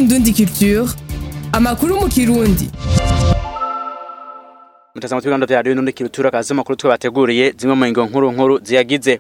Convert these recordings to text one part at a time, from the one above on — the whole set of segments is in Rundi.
Indundi Culture amakuru mu kirundi mutazamo twibanda vya radio Indundi Culture akazi makuru twabateguriye zimwe mu ngo nkuru nkuru ziyagize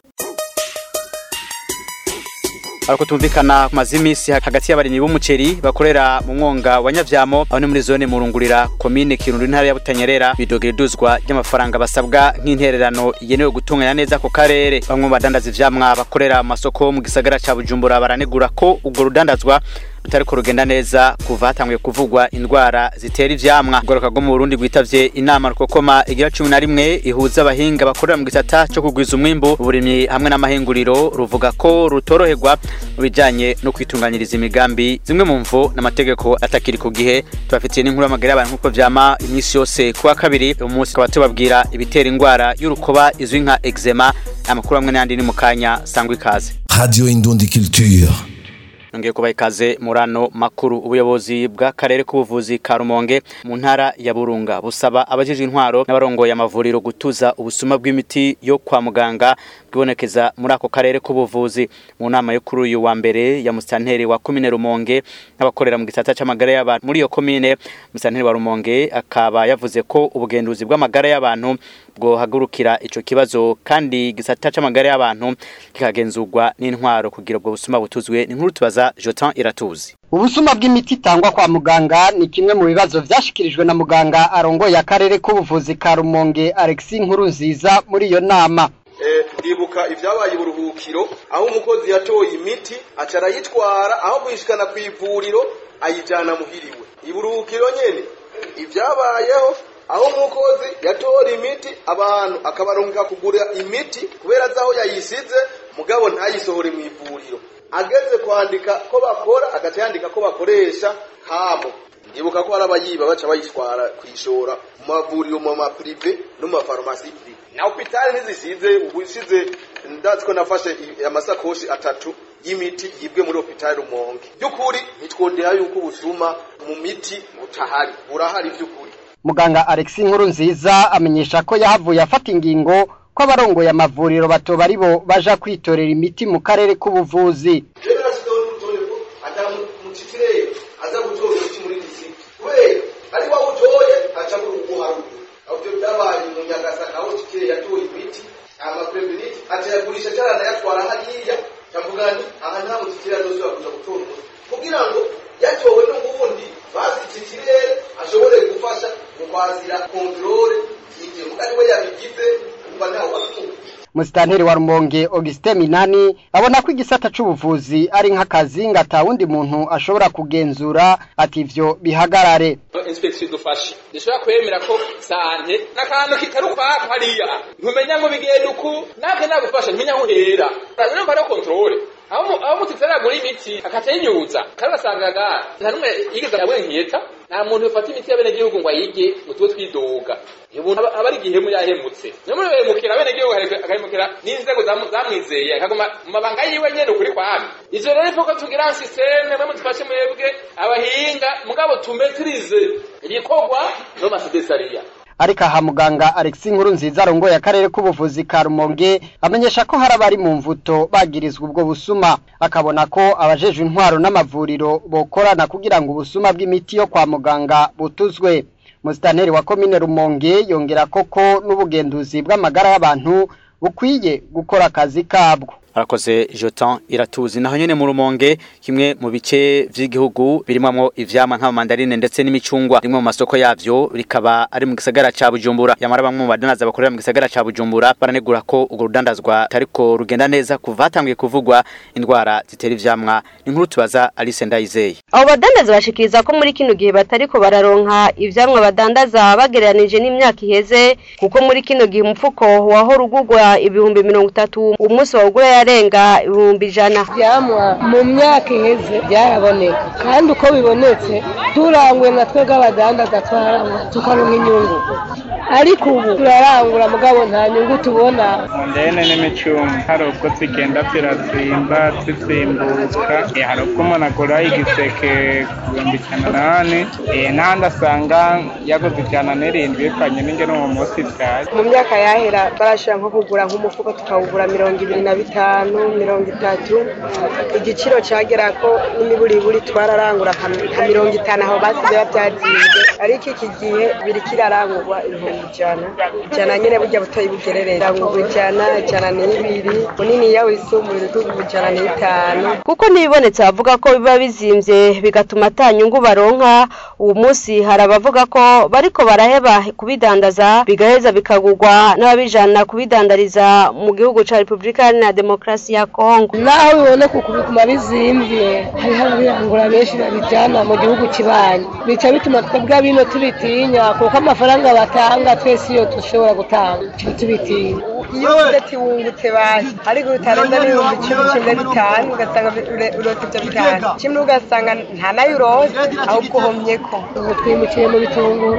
ariko tumvikana ku mazimisi hagati y'abarimyi b'umuceri bakorera mu mwonga wa Nyavyamo aho ni muri zone murungurira komine Kirundo intara ya Butanyerera bidogera iduzwa ry'amafaranga basabwa nk'intererano yenewe gutunganya neza ako karere bamwe mu badandaza ivyamwa bakorera mu masoko mu gisagara ca Bujumbura baranegura ko ubwo rudandazwa rutariko rugenda neza kuva hatanguye kuvugwa indwara zitera ivyamwa goroka rwo mu Burundi gwitavye inama rukokoma igira cumi na rimwe ihuza abahinga bakorera mu gisata co kugwiza umwimbu uburimyi hamwe n'amahinguriro ruvuga ko rutoroherwa mu bijanye no kwitunganyiriza imigambi zimwe mu mvo n'amategeko atakiri ku gihe tubafitiye n'inkuru y'amagara y'abantu nk'uko vyama iminsi yose kuwa kabiri uyu munsi tukaba tubabwira ibitera indwara y'urukoba izwi nka eczema amakuru amwe n'ayandi ni mu kanya sangwa ikaze Radio Indundi Culture. nongeye kubaha ikaze murano makuru ubuyobozi bw'akarere k'ubuvuzi ka Rumonge mu ntara ya Burunga busaba abajejwe intwaro n'abarongoye amavuriro gutuza ubusuma bw'imiti yo kwa muganga bwibonekeza muri ako karere k'ubuvuzi mu nama yo kuri uyu wa mbere ya musanteri wa komine Rumonge n'abakorera mu gisata c'amagara y'abantu muri iyo komine musanteri wa Rumonge akaba yavuze ko ubugenduzi bw'amagara y'abantu bwohagurukira ico kibazo kandi igisata c'amagara y'abantu kikagenzurwa n'intwaro kugira ubwo busuma butuzwe ni nkuru tubaza Jotan Iratuzi Ubusuma bw'imiti itangwa kwa muganga ni kimwe mu bibazo vyashikirijwe na muganga arongoye akarere k'ubuvuzi ka Rumonge Alexis Nkurunziza muri iyo nama. ndibuka ibyabaye uburuhukiro aho umukozi yatoye imiti aca arayitwara aho kuyishikana ku ivuriro ayijana muhiriwe iburuhukiro nyene ibyabayeho aho umukozi yatora imiti abantu akabarungika kugura imiti kubera azi aho yayisize mugabo ntayisohore mu ivuriro ageze kwandika ko bakora agaca yandika ko bakoresha hamo ndibuka ko hari abayiba baca bayitwara kuyishora mu mavuriro mu mapurive no mu mafarumasi prive na hopitali ntizisize ubu isize ndazi ko nafashe amasakoshi atatu y'imiti yibwe muri hopitali rumonge by'ukuri ntitwondera yuko ubusuma mu miti butahari burahari by'ukuri Muganga Alexis Nkurunziza amenyesha ko yahavuye afata ingingo ko abarongoye amavuriro batoba ari bo baja kwitorera imiti mu karere k'ubuvuzi. rero nasigaho n'urutonde ko atamutikirere aza gutora umuti muri disiti kubera ari wa utoye aca muri ubu haruguru aho byo byabaye mu nyagasaka aho tikire yatoye imiti amapreveniti aca yagurisha cyarana yatwara hariya ndavuga nti aha nta mutikire azosubira kuja gutora umuti kugira ngo yatowe n'ubundi bazi tikirere ashobore gufasha mu kwazira kontrole y'ivyo mugari we yabigize kumva ntawe wakumva Musitanteri wa Rumonge Augustin Minani abona ko igisata c'ubuvuzi ari nk'akazi ngo ata wundi muntu ashobora kugenzura ati ivyo bihagarare. inspection idufashe dushobora kwemera ko sante n'akantu kitari ukwako hariya ntumenya ngo bigenda uku nake nagufasha ntumenya aho uhera urumva ariyo kontrole aho mu- aho mututsi aragura imiti akaca yinyuza kandi ugasangaga nta n'umwe yigeze abona nkiyeta nta muntu ufata imiti y'abenegihugu ngo ayige ngo tube twidoga iyo umuntu aba aba ari igihemu yahemutse niyo muri behemukira abenegihugu agahemukira n'inzego zamu- zamwizeye akaguma mu mabanga yiwe nyene ukuri kwami ivyo rero ivuga tugira sisiteme mwe mudufashe mwebwe abahinga mugabo tumetirize ibikorwa no masedesariya Ariko aha muganga Alexis Nkurunziza arongoye akarere k'ubuvuzi ka Rumonge amenyesha ko hari abari mu mvuto bagirizwa ubwo busuma akabona ko abajejwe intwaro n'amavuriro bokorana kugira ngo ubusuma bw'imiti yo kwa muganga butuzwe. Musitanteri wa komine Rumonge yongera koko n'ubugenduzi bw'amagara y'abantu bukwiye gukora akazi kabwo. arakoze Jotan iratuzi naho nyene mu rumonge kimwe mu bice vy'igihugu birimwamwo ivyamwa nk'amamandarine ndetse n'imicungwa rimwe mu masoko yavyo rikaba ari mu gisagara ca Bujumbura yamara bamwe mu badanaza bakorera mu gisagara ca Bujumbura baranegura ko urwo rudandazwa tariko rugenda neza kuva hatanguye kuvugwa indwara zitera ivyamwa inkuru tubaza Alice Ndayizeye abo badandaza bashikiriza ko muri kino gihe batariko bararonka ivyamwa badandaza bagereranije n'imyaka iheze kuko muri kino gihe umufuko wahora ugurwa ibihumbi mirongo itatu umunsi wawugura yarenga ibihumbi ijana ivyamwa mu myaka iheze byaraboneka kandi uko bibonetse turangwe na twebwe abadandaza twaranywa tukaronka inyungu ariko ubu turarangura mugabo nta nyungu tubona ndene n'imicungo hari ubwo zigenda zirazimba zizimbuka eh, hari ubwo umuntu agura igiseke ku bihumbi ijana nane eh, n'ahandi asanga yaguze ijana n'irindwi bivanye n'ingene uwo munsi bwaje mu myaka yahera barashobora nko kugura nk'umufuko tukawugura mirongo ibiri na bitanu mirongo itatu igiciro cyagera ko n'imiburiburi twararangura nka nka mirongo itanu aho basize babyazinze ariko iki gihe biri kirarangurwa ibihumbi ijana ijana nyine burya butoyi bugerereye rangurwa ijana ijana n'ibiri munini yawe wisumbuye uri ijana n'itanu kuko n'ibibonetse bavuga ko biba bizimvye bigatuma ata nyungu baronka uwo munsi hari abavuga ko bariko baraheba kubidandaza bigaheza bikagurwa n'ababijana kubidandariza mu gihugu ca Repubulika Iharanira Demokarasi ya Kongo naho biboneka uku bituma bizimvye hariho ababirangura benshi babijana mu gihugu kibanyi bica bituma twebwe bino tubitinya kuko amafaranga batanga twese iyo dushobora gutanga tuba tubitinya iyo uvuze ati wungutse basi ariko utarenza n'ibihumbi icumi cumi na bitanu ugasanga ure- urota ibyo bitanu kimwe ugasanga nta nayo urose ahubwo uhomyeko ubu twimukiye mu bitunguru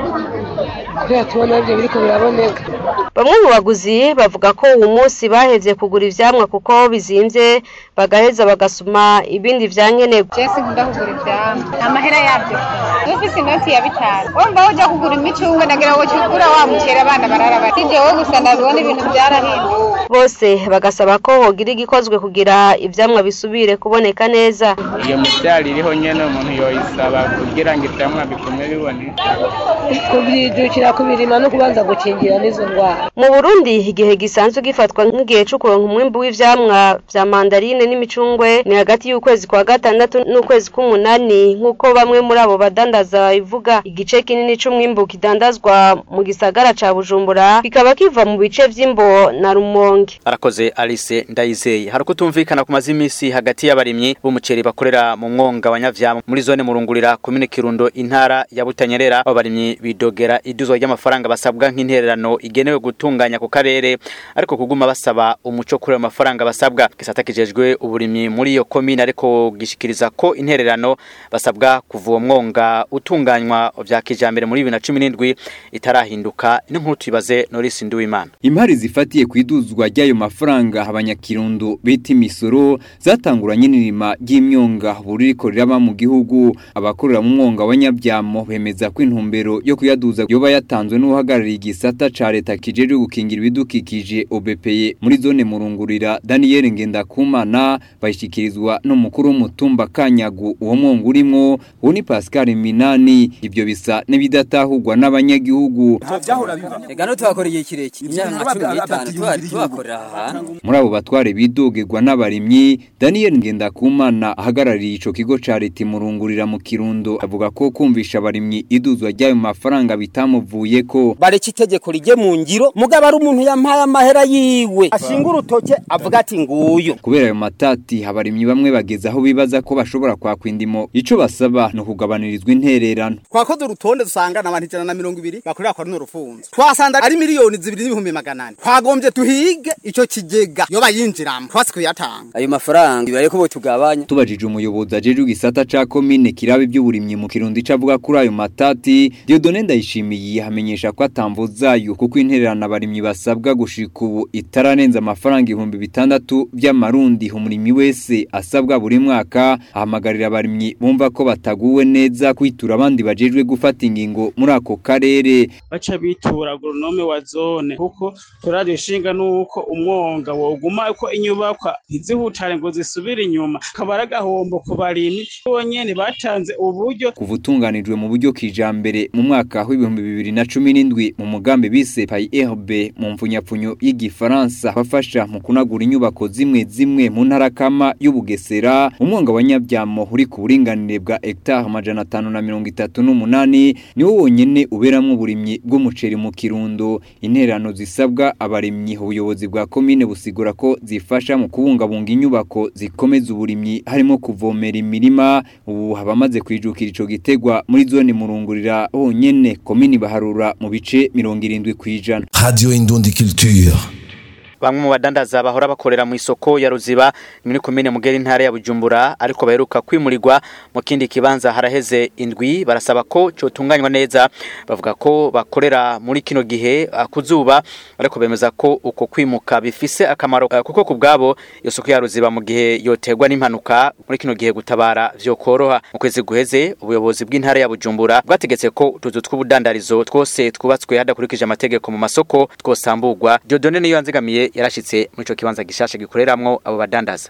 kubera tubona ibyo biriko biraboneka Bamwe mu baguzi bavuga ko uwo munsi bahevye kugura ivyamwa kuko bizimvye bagaheza bagasuma ibindi vyankenerwa. Jesse nkunda kugura ivyamwa amahera yavyo ufise inoti ya bitanu wumva uja kugura imicungwe nagira ngo kigura wa mucera abana barara bati jewe gusa ndabibona ibintu vyarahinduka Bose bagasaba ko hogira igikozwe kugira ivyamwa bisubire kuboneka neza. iyo mivyaro iriho nyene umuntu yoyisaba kugira ngo ivyamwa bigume biboneka kuvyijukira kubirima no kubanza gukingira n'izo ndwara Mu Burundi igihe gisanzwe gifatwa nk'igihe co kuronka umwimbu w'ivyamwa vya mandarine n'imicungwe ni hagati y'ukwezi kwa gatandatu n'ukwezi k'umunani nk'uko bamwe muri abo badandaza bivuga igice kinini c'umwimbu kidandazwa mu gisagara ca Bujumbura kikaba kiva mu bice vy'imbo na Rumonge. arakoze Alice Ndayizeye hari kutumvikana ku mazimisi hagati y'abarimyi b'umuceri bakorera mu mwonga wa Nyavyamo muri zone murungurira komine Kirundo intara ya Butanyerera abo barimyi bidogera iduzwa ry'amafaranga basabwa nk'intererano igenewe gutunganya ku karere ariko kuguma basaba umuco kuri ayo mafaranga basabwa gisata kijejwe uburimyi muri iyo komine ariko gishikiriza ko intererano basabwa kuva uwo mwonga utunganywa vya kijambere muri 2017 itarahinduka n'inkuru tuyibaze Norris Nduwimana Impari zifatiye kwiduzwa ry'ayo mafaranga abanyakirundo bita imisoro zatanguranye n'irima ry'imyonga buririko riraba mu gihugu abakorera mu mwonga wa Nyabyamo bemeza ko intumbero yo kuyaduza yoba yatanzwe n'uhagarariye igisata ca leta kijeje gukingira ibidukikije OBPE muri zone murungurira Daniel Ngendakumana bayishikirizwa n'umukuru w'umutumba Kanyagu uwo mwonga urimwo uwo ni Pascal Minani ibyo bisa n'ibidatahurwa n'abanyagihugu Ega no twakora igihe kirekire imyaka nka 15 twari tubakorera ahantu muri abo batware bidogerwa n'abarimyi Daniel Ngendakumana ahagarariye ico kigo ca leta murungurira mu Kirundo avuga ko kumvisha abarimyi iduzwa ry'ayo mafaranga bitamuvuye ko bareka itegeko rije mu ngiro mugabo ari umuntu yampaye amahera yiwe ashinga urutoke avuga ati nguyu kubera ayo matati abarimyi bamwe bageze aho bibaza ko bashobora kwakwa indimo ico basaba no kugabanirizwa intererano twakoze urutonde dusanga n'abantu ijana na mirongo ibiri bakorera kwa runo rufunzo twasanze ari miliyoni zibiri n'ibihumbi magana ane twagombye tuhige ico kigega yoba yinjiramo twasi kuyatanga ayo mafaranga ibare ko tugabanya tubajije umuyobozi ajeje igisata ca komine kirabe by'uburimyi mu kirundi cavuga kuri ayo matati Dieudonne Ndayishimiye hamenyesha ko atamvuzayo kuko intererano abarimyi basabwa gushika ubu itaranenza amafaranga ibihumbi bitandatu by'amarundi umurimyi wese asabwa buri mwaka ahamagarira abarimyi bumva ko bataguwe neza kwitura abandi bajejwe gufata ingingo muri ako karere baca bitura agronome wa zone kuko turaje ishinga nuko umwonga woguma uko inyubakwa ntizihutare ngo zisubire inyuma kabara agahombo ku barimyi bonyene batanze uburyo kuva utunganijwe mu buryo kijambere mu mwaka w'ibihumbi bibiri na cumi n'indwi mu mugambi bise PAIRB mu mfunyapfunyo y'igifaransa bafasha mu kunagura inyubako zimwe zimwe mu ntara kama y'ubugesera umwonga wa nyabyamo uri ku buringanire bwa hectare amajana atanu na mirongo itatu n'umunani niwo wonyene uberamwo uburimyi bw'umuceri mu kirundo intererano zisabwa abarimyi ubuyobozi bwa komine busigura ko zifasha mu kubungabunga inyubako zikomeza uburimyi harimo kuvomera imirima ubu habamaze kwijukira ico gitegwa muri zone murungurira honyene komini baharura mu bice mirongo irindwi kwijana Radio Indundi Culture. bamwe mu badandaza bahora bakorera mu isoko ya Ruziba muri komine Mugeri ntara ya Bujumbura ariko baheruka kwimurirwa mu kindi kibanza haraheze indwi barasaba ko cotunganywa neza bavuga ko bakorera muri kino gihe uh, kuzuba ariko bemeza ko uko kwimuka bifise akamaro uh, kuko kubgabo iyo soko ya Ruziba mu gihe yotegwa n'impanuka muri kino gihe gutabara vyo koroha mu kwezi guheze ubuyobozi bw'intara ya Bujumbura bwategetse ko utuzu tw'ubudandarizo twose twubatswe hadakurikije amategeko mu masoko twosamburwa Dieudonne niyo yanzigamiye yarashitse muri ico kibanza gishasha gikoreramwo abo badandaza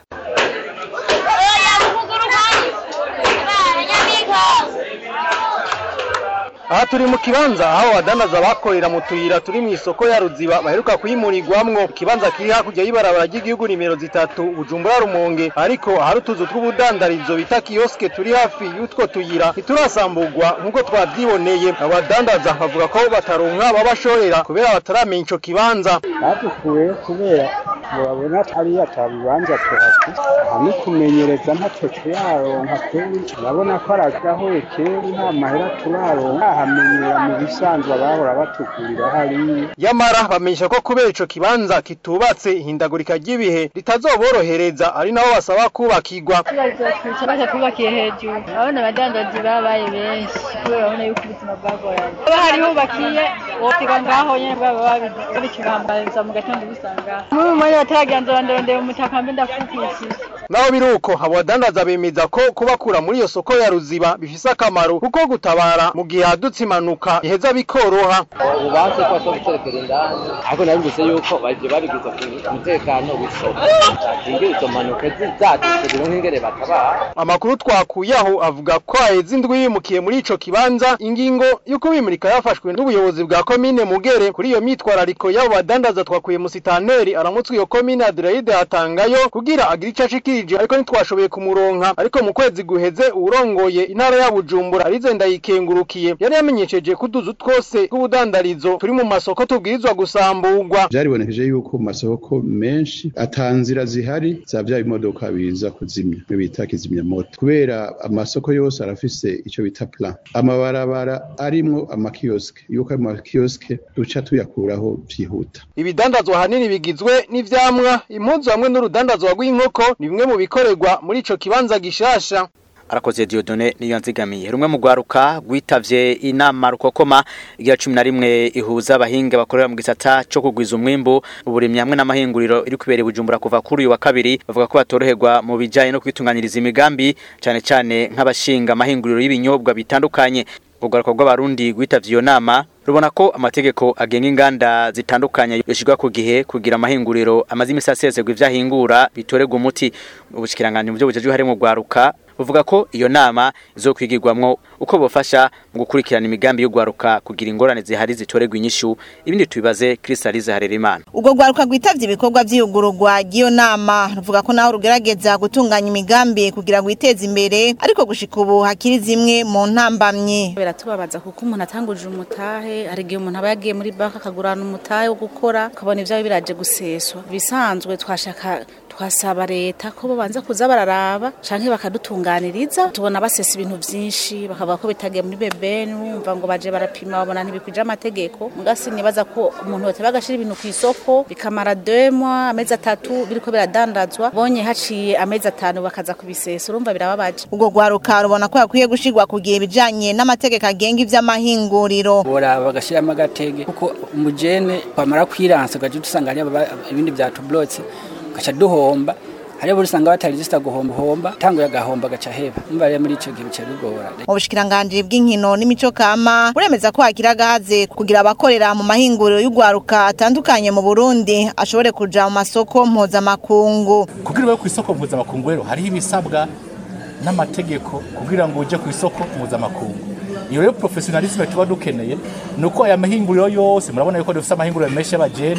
aha turi mu kibanza aho abadandaza bakorera mu tuyira turi mu isoko ya ruziba baheruka kuyimurirwamwo ikibanza kiri hakurya y'ibarabara ry'igihugu nimero zitatu bujumbura rumonge ariko ahari utuzu tw'ubudandarizo bita kiyoske turi hafi y'utwo tuyira ntiturasamburwa nk'uko twavyiboneye abadandaza bavuga ko bataronka babashorera kubera bataramenya ico kibanza badukuye kubera babona atari atabibanza tuhafite hamwe kumenyereza ntacyo turaronka kweri urabona ko aragahoye kera nta mahera turaronka hamenyera mu bisanzwe abahora batugurira hariya yamara bamenyesha ko kubera ico kibanza kitubatse ihindagurika ry'ibihe ritazoborohereza ari nabo basaba kubakirwa ikibazo twubakiye hejuru urabona abadandazi babaye benshi kubera urabona yuko ubuzima bwagoranye haba hari hubakiye wotiga ngaho nyene bwaba babikibambariza mu gatondo busanga muri umwanya bataragenza bandarondera umutaka mbe ndakukishije naho biri uko abo badandaza bemeza ko kubakura muri iyo soko ya ruziba bifise akamaro kuko gutabara mu gihe hadutse impanuka iheza bikoroha ubanze ko ashobora guterekera indani ariko nabibutse yuko bagiye babigiza ku mutekano w'isoko bakingira izo mpanuka zizadutse biro nk'ingere batabara amakuru twakuye aho avuga ko haheze indwi yimukiye muri ico kibanza ingingo y'uko bimurika yafashwe n'ubuyobozi bwa komine mugere kuri iyo mitwarariko y'abo badandaza twakuye musitaneri aramutswe iyo komine adelaide hatangayo kugira agire ico ashikirije ariko ntitwashoboye kumuronka ariko mu kwezi guheze uwurongoye intara ya bujumbura arize ndayikengurukiye yari yamenyesheje ko utuzu twose tw'ubudandarizo turi mu masoko tubwirizwa gusamburwa byaribonekeje yuko mu masoko menshi atanzira zihari za bya bimodoka biza kuzimya bita kizimyamoto kubera amasoko yose arafise ico bita plan amabarabara arimwo amakioske yuko ayo makioske duca tuyakuraho vyihuta ibidandazwa hanini bigizwe n'ivyamwa impuzu hamwe n'urudandazwa rw'inkoko ni bimwe mu bikorerwa muri ico kibanza gishasha arakoze Dieudonne niyo nzigamiye rumwe mu gwaruka gwitavye inama rukokoma igira 11 ihuza abahinga bakorera mu gisata cyo kugwiza umwimbu uburimyi hamwe n'amahinguriro iri kubera bujumbura kuva kuri uyu wa kabiri bavuga ko batoroherwa mu bijanye no kwitunganyiriza imigambi cyane cyane nk'abashinga amahinguriro y'ibinyobwa bitandukanye ugaruka rw'abarundi gwitavye iyo nama rubona ko amategeko agenga inganda zitandukanye yoshirwa ku gihe kugira amahinguriro amaze imisi asezerwa ivyahingura bitorerwa umuti ubushikiranganje mu byo bujeje harimo gwaruka buvuga ko iyo nama izokwigirwamwo uko bofasha mu gukurikirana imigambi y'ugwaruka kugira ingorane zihari zitorerwa inyishu ibindi tubibaze Crystalise Harerimana ubwo gwaruka gwitavye ibikorwa vy'iyugururwa ry'iyo nama ruvuga ko naho rugerageza gutunganya imigambi kugira ngo iteze imbere ariko gushika ubu hakiri zimwe mu ntambamye biratubabaza kuko umuntu atanguje umutahe hari igihe umuntu aba yagiye muri banki akagurana umutahe wo gukora ukabona ivyawe biraje guseswa bisanzwe twashaka twasaba leta ko babanza kuza bararaba canke bakadutunganiriza tubona basesa ibintu vyinshi bakavuga ko bitagiye muri bebeni wumva ngo baje barapima babona ntibikwije amategeko mugasi nibaza ko umuntu yote bagashira ibintu ku isoko bikamara demwa amezi atatu biriko biradandazwa bonye haciye amezi atanu bakaza kubisesa urumva birababaje ubwo gwaruka rubona ko yakwiye gushirwa ku gihe bijanye n'amategeko agenga ivy'amahinguriro bora bagashiramo agatege kuko umujene kwamara kwiransa ugaje dusanga hari ibindi vyatublotse gaca duhomba hariya buri usanga batari zista guhomba homba tanguye agahomba gaca heba umva rero muri ico gihe bica bigora mu bushikiranganje bw'inkino n'imico kama buremeza ko hakiri agahaze kugira abakorera mu mahinguriro y'ugwaruka atandukanye mu Burundi ashobore kuja mu masoko mpuzamakungu kugira ube ku isoko mpuzamakungu rero hariho ibisabwa n'amategeko kugira ngo uje ku isoko mpuzamakungu iyo rero professionalisme tuba dukeneye nuko aya mahinguriro yose murabona yuko dufite amahinguriro menshi y'abajene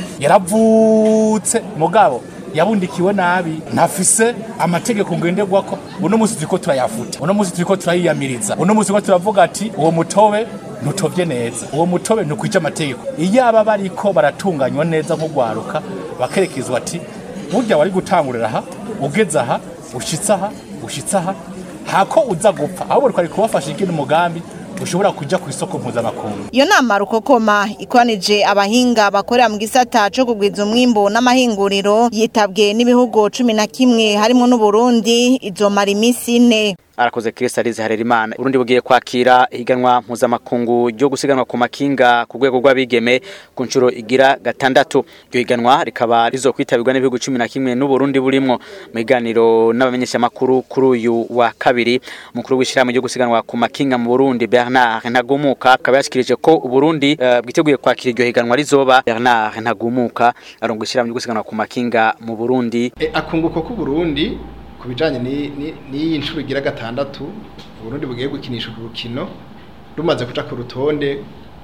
yaravutse mugabo yabundikiwe nabi ntafise amategeko ngenderwako uno munsi turiko turayafuta uno munsi turiko turayiyamiriza uno munsi turiko turavuga ati uwo mutobe ntutovye neza uwo mutobe ntukwica amategeko iyo aba bariko baratunganywa neza nk'ugwaruka bakerekezwa ati burya wari gutangurira aha ugeze aha ushitse aha ushitse aha hako uza gupfa ahubwo twari kubafasha ikindi umugambi bushobora kuja ku isoko mpuzamakungu iyo nama rukokoma ikoranije abahinga bakorera mu gisata co kugwiza umwimbu n'amahinguriro yitabwe n'ibihugu cumi na kimwe harimwo n'uburundi izomara imisi ine arakoze Chris Alize Harerimana Burundi bugiye kwakira ihiganwa mpuzamakungu ryo gusiganwa ku makinga ku rwego rw'abigeme ku nshuro igira gatandatu iryo higanwa rikaba rizokwitabirwa n'ibihugu cumi na kimwe n'uburundi burimwo mu biganiro n'abamenyeshamakuru kuri uyu wa kabiri umukuru w'ishyirahamwe ryo gusiganwa ku makinga mu Burundi Bernard Ntagumuka akaba yashikirije ko Uburundi uh, bwiteguye kwakira iryo higanwa rizoba Bernard Ntagumuka arongo ishyirahamwe ryo gusiganwa ku makinga mu Burundi e, akunguko ku Burundi ku bijanye n'iyi nshuro igira gatandatu Burundi bugiye gukinisha ku rukino rumaze kuja ku rutonde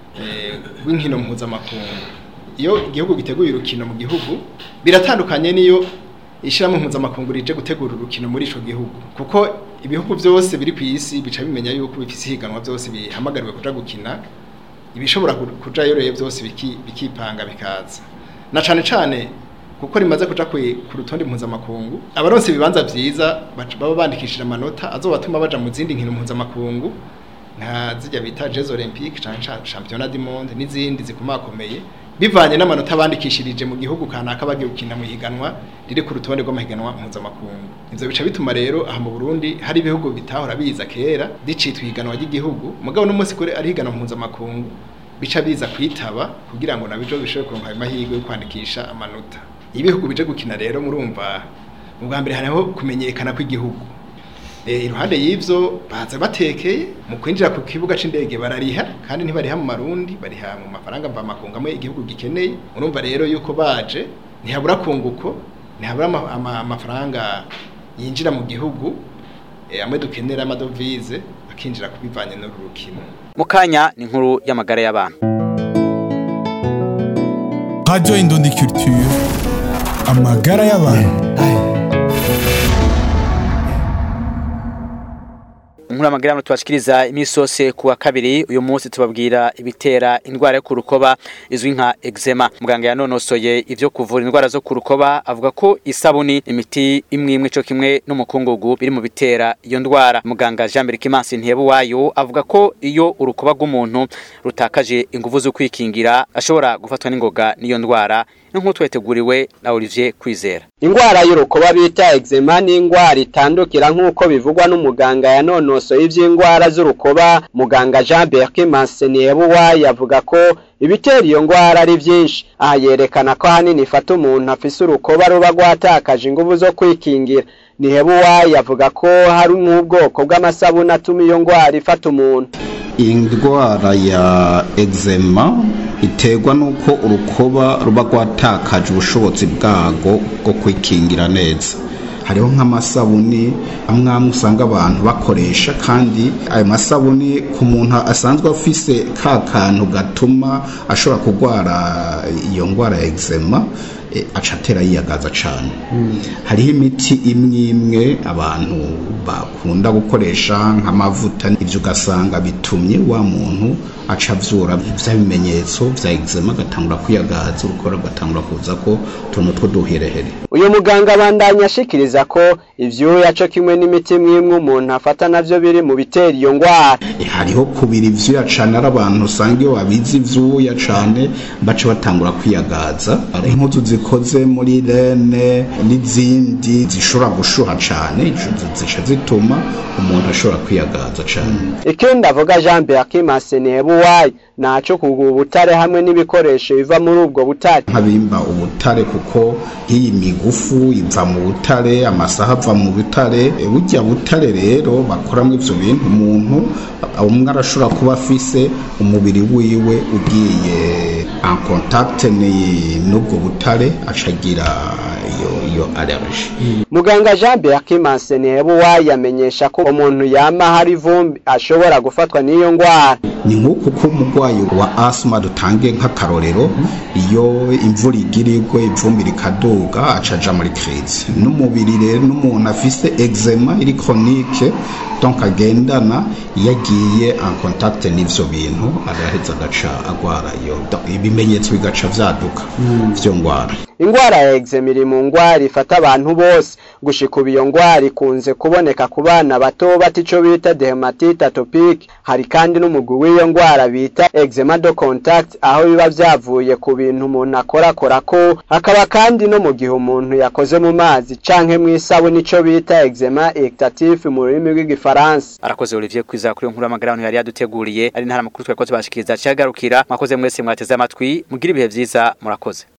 rw'inkino mpuzamakungu iyo igihugu giteguye urukino mu gihugu biratandukanye n'iyo ishyirahamwe mpuzamakungu rije gutegura urukino muri ico gihugu kuko ibihugu byose biri ku isi bica bimenya yuko bifise ihiganwa byose bihamagariwe kuja gukina ibishobora kujayo rero byose bikipanga bikaza na cane cane kuko rimaze kuja ku rutonde mpuzamakungu abaronse ibibanza vyiza baba bandikishije amanota azobatuma baja mu zindi nkino mpuzamakungu nka zijya bita Jeux Olympiques canke Championnat du Monde n'izindi zikomakomeye bivanye n'amanota bandikishirije mu gihugu kanaka bagiye gukina mu higanwa riri ku rutonde rw'amahiganwa mpuzamakungu ivyo bica bituma rero aha mu Burundi hari ibihugu bitahora biza kera dicitwa ihiganwa ry'igihugu mugabo n'umunsi kuri ari higanwa mpuzamakungu bica biza kwitaba kugira ngo nabyo bishobore kuronka ayo mahirwe yo kwandikisha amanota ibihugu bije gukina rero murumva ubwa mbere hariho kumenyekana kw'igihugu iruhande y'ivyo baza batekeye mu kwinjira ku kibuga c'indege barariha kandi ntibariha mu marundi bariha mu mafaranga mva makunga amwe igihugu gikeneye urumva rero yuko baje ntihabura kunguko ntihabura amafaranga yinjira mu gihugu amwe dukenera amadovize akinjira kubivanye n'uru rukino mu kanya ni inkuru y'amagara y'abantu Radio Indundi Culture amagara y'abantu inkuru y'amagara tubashikiriza imisi yose ku wa kabiri uyu munsi tubabwira ibitera indwara yo ku rukoba izwi nka eczema muganga yanonosoye ivyo kuvura indwara zo ku rukoba avuga ko isabuni imiti imwe imwe co kimwe n'umukungugu biri mu bitera iyo ndwara muganga Jean Berike Mansi Ntebe wayo avuga ko iyo urukoba rw'umuntu rutakaje ingufu zo kwikingira ashobora gufatwa n'ingoga n'iyo ndwara nk'uko tweteguriwe na Olivier Kwizera Ingwara y'urukoba bita eczema ni ingwara itandukira nk'uko bivugwa n'umuganga yanonosoye ivy'ingwara z'urukoba muganga Jean Berke Manseniebuwa yavuga ko ibitera iyo ngwara ari vyinshi aha yerekana ko hanini ifata umuntu afise urukoba ruba rwatakaje ingufu zo kwikingira Nihebuwa yavuga ko hari n'ubwoko bw'amasabuni atuma iyo ngwara ifata umuntu indwara ya eczema iterwa nuko urukoba ruba rwatakaje ubushobozi bwago bwo kwikingira neza hariho nk'amasabuni amwe amwe usanga abantu bakoresha kandi ayo masabuni ku muntu asanzwe afise ka kantu gatuma ashobora kurwara iyo ndwara ya eczema aca atera yiyagaza cyane hariho imiti imwe imwe abantu bakunda gukoresha nk'amavuta ibyo ugasanga bitumye wa muntu aca avyura vya bimenyetso vya eczema agatangura kwiyagaza urukora rugatangura kuza ko tuntu tw'uduherehere uyu muganga abandanya ashikiriza ko ivyuya co kimwe n'imiti imwe umuntu afata navyo biri mu bitera iyo ngwara hariho kubira ivyuya cane ari abantu usanga iyo babizi ivyuya cane baca batangura kwiyagaza hari impuzu zikoze muri rene n'izindi zishobora gushuha cane zica zituma umuntu ashobora kwiyagaza cane ikindi avuga Jean Berke Masenebuwayi naco kugura ubutare hamwe n'ibikoresho biva muri ubwo butare nk'abimba ubutare kuko iyi migufu iva mu butare amasaha ava mu butare burya butare rero bakoramo ivyo bintu umuntu umwe arashobora kuba afise umubiri wiwe ugiye en contact n'ubwo butare acagira iyo iyo allergie muganga Jean Berke Masenebuwayi yamenyesha ko umuntu yama hari ivumbi ashobora gufatwa n'iyo ngwara ni nk'uko ko umurwayi wa asima dutange nk'akarorero iyo imvura igira igwe ivumbi rikaduga acaja muri crise n'umubiri rero n'umuntu afise eczema iri chronique donc agendana iyo agiye en contact n'ivyo bintu araheza agaca agwara iyo ibimenyetso bigaca vyaduka vyo ngwara ingwara ya eczema iri mu ngwara ifata abantu bose gushika ubu iyo ngwara ikunze kuboneka ku bana bato bata ico bita dermatite atopique hari kandi n'umugwi w'iyo ngwara bita eczema de contact aho biba vyavuye ku bintu umuntu akorakorako hakaba kandi no mu gihe umuntu yakoze mu mazi canke mw'isabuni ico bita eczema ectatif mu rurimi rw'igifaransa arakoze Olivier kwiza kuri iyo nkuru y'amagara abantu yari yaduteguriye ari ntara makuru twakoze bashikiriza cyagarukira mwakoze mwese mwateze amatwi mugira ibihe vyiza murakoze